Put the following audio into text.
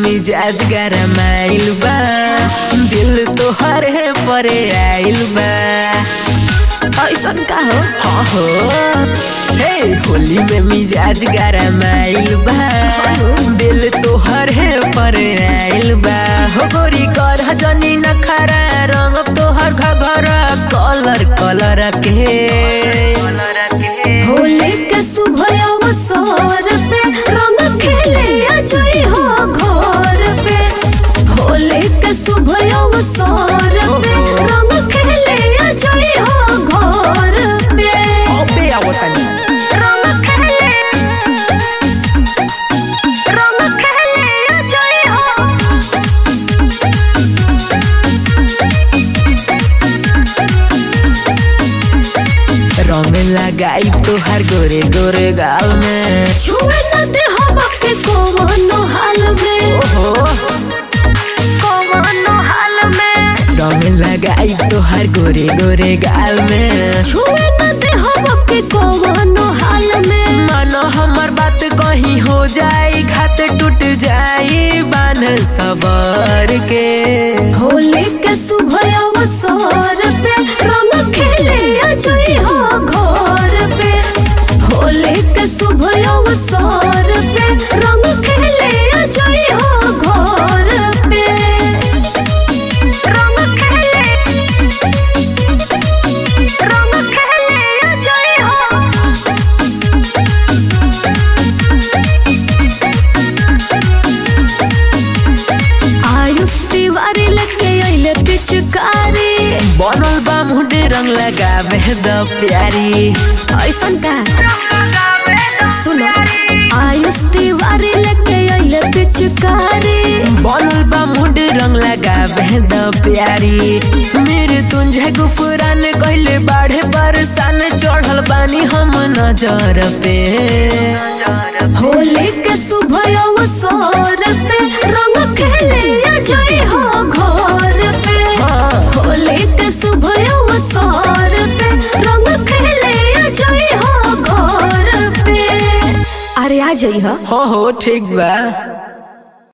मिजाज गरमाइल बा दिल तोहरे परे आइल बा ऐसन का हो हाँ हो हे होली में मिजाज गरमाइल बा दिल तोहरे परे आइल बा हो गोरी कर जनी नखरा रंग तोहर घघरा कलर कलर के होली के शुभ अवसर पे रंग खेले अजय हो घर पे होली के शुभ अवसर पे रंग खेले अजय हो घर पे अबे आओ तनी रंग खेले रंग खेले अजय हो रंग लगाई तोहर गोरे गोरे गाल में छुए न दे हम के कोनो हाल में ओहो कोनो हाल में रंग लगाई तोहर गोरे गोरे गाल में छुए न दे हम के कोनो हाल में मानो हमर बात कहीं हो जाई घात टूट जाई बान सबर के होली के शुभ अवसर पे रंग खेले अजय हो घर पे होली के शुभ अवसर पे रंग खेले अजय हो घर पे रंग खेले रंग खेले अजय हो आयुष तिवारी लेके अइले पिचकारी बनल बा मुंडे रंग लगावे द प्यारी ऐसन का सुनो आयुष तिवारी लेके अइले पिचकारी बनल बा मुंडे रंग लगावे द प्यारी मेरे तुंझे गुफरान कहले बाढ़े बरसान चढ़ल बानी हम नजर पे होली के शुभ अवसर पे रंग खेले अजय हो घर पे हाँ। होली के शुभ अवसर पे रंग खेले अजय हो घर पे अरे आ जाइए हो हो ठीक बा